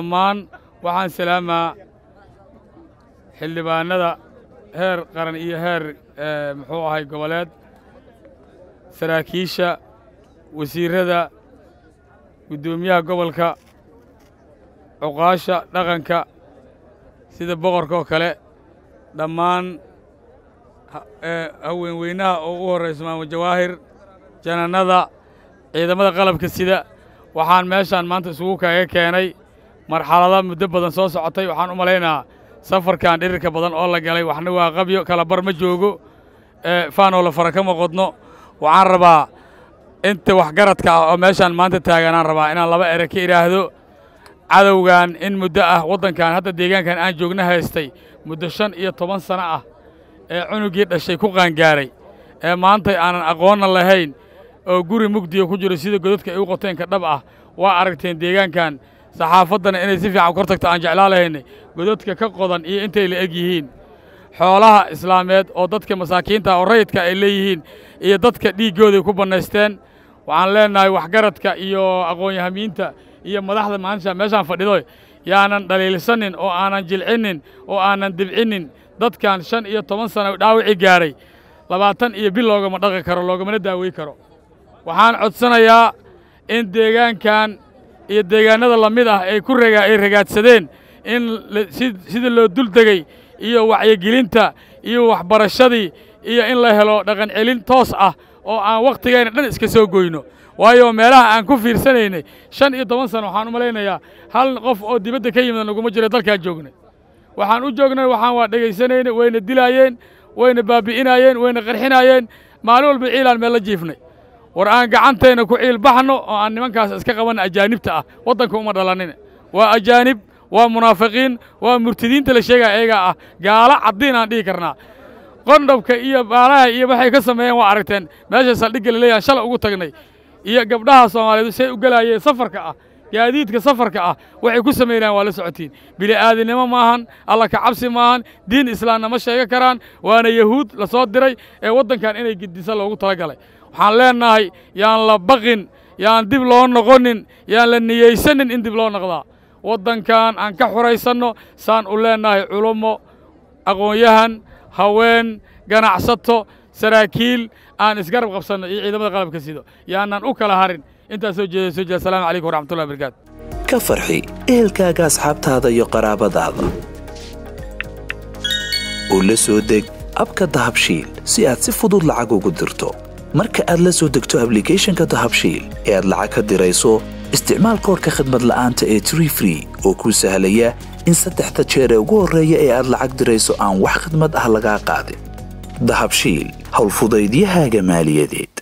dhammaan waxaan salaamaa xildhibaanada heer qaran iyo heer muxuu ahay goboleed saraakiisha wasiirrada guddoomiyaha gobolka cuqaasha dhaqanka sida boqorka oo kale dhammaan haweenweynaha oo u horrayso maamul jawaahir janannada ciidamada qalabka sida waxaan meeshaan maanta isugu kaga keenay marxalada muddo badan soo socotay waxaan u malaynahaa safarkan dhirirka badan oo la galay waxna waa qabyo kala bar ma joogo faanoo la fara kama qodno waxaan rabaa inta waxgaradka ah oo meeshaan maanta taaganaan rabaa inaan laba ere ka idhaahdo cadowgan in muddo ah waddankan hadda deegaankan aan joogna haystay muddo shan iyo toban sano ah ee cunuggii dhashay ku qaangaaray ee maantay aanan aqoonna lahayn oo guri mugdiga ku jiro sida godadka ay u qoteenka dhab ah waa aragteen deegaankan saxaafaddana inay si fiican kor tagto aan jeclaa lahaynay godadka ka qodan iyo intay la eg yihiin xoolaha islaameed oo dadka masaakiinta oo rayidka ay leeyihiin iyo dadka dhiiggooday ku bannaysteen waxaan leennahay waxgaradka iyo aqoon-yahamiinta iyo madaxda maalinta meeshaan fadhido yaanan dhaliilsanin oo aanan jilcinnin oo aanan dibcinnin dadkan shan iyo toban sana dhaawici gaaray labaatan iyo bil loogama dhaqi karo loogamana daawey karo waxaan codsanayaa in deegaankan iyo deegaannada la mid ah ay ku ay ragaadsadeen in sida loo duldegey iyo wacyigelinta iyo waxbarashadii iyo in la helo dhaqan celin toos ah oo aan wakhtigayna dhan iska soo goyno waayo meelaha aan ku fiirsanaynay shan iyo toban sano waxaan u malaynayaa hal qof oo dibadda ka yimid naguma jiro dalkaan joognay waxaan u joognay waxaan waa dhegaysanayna wayna dilaayeen wayna baabi'inaayeen wayna qarxinaayeen maalin walba ciilaan meel la jiifnay war aan gacanteenna ku ciil baxno oo aan nimankaas iska qabanna ajaanibta ah waddanka uma dhalanin waa ajaanib waa munaafiqiin waa murtidiinta la sheegaya ayagaa ah gaalo caddiin aan dhihi karnaa qondhabka iyo baalaha iyo waxay ka sameeyeen waa aragteen meesha saldhigga la leeyahan shalay ugu tagnay iyo gabdhaha soomaaliyeed say u gelaayeen safarka ah gaadiidka safarka ah waxay ku samaynayaan waa la socotiin bili'aadinimo maahan alla ka cabsi maahan diin islaamna ma sheega karaan waana yahuud la soo diray ee waddankan inay gidisa loogu tala galay waxaan leennahay yaan la baqin yaan dib loo noqonin yaan la niyeysanin in dib loo noqdaa waddankan aan ka xuraysanno saan u leennahay culummo aqoon-yahan haween ganacsato saraakiil aan isgarab qabsanno iyo ciidamada qalabka sido yaanaan u kala harin intaas soo jeeda soo jeeda asalaamu calaykum waraxmatullahi barakaatu ka farxi ehelkaaga asxaabtaada iyo qaraabadaada oo la soo deg abka dahabshiil si aad si fudud lacag ugu dirto marka aad la soo degto ablicathonka dahabshiil ee aad lacag ka dirayso isticmaal koorka khadmad la'aanta ee tree free oo kuu sahlaya in saddexda jeer ee ugu horreeya ee aad lacag dirayso aan wax khidmad ah lagaa qaadin dahabshiil howlfudaydiyahaaga maaliyadeed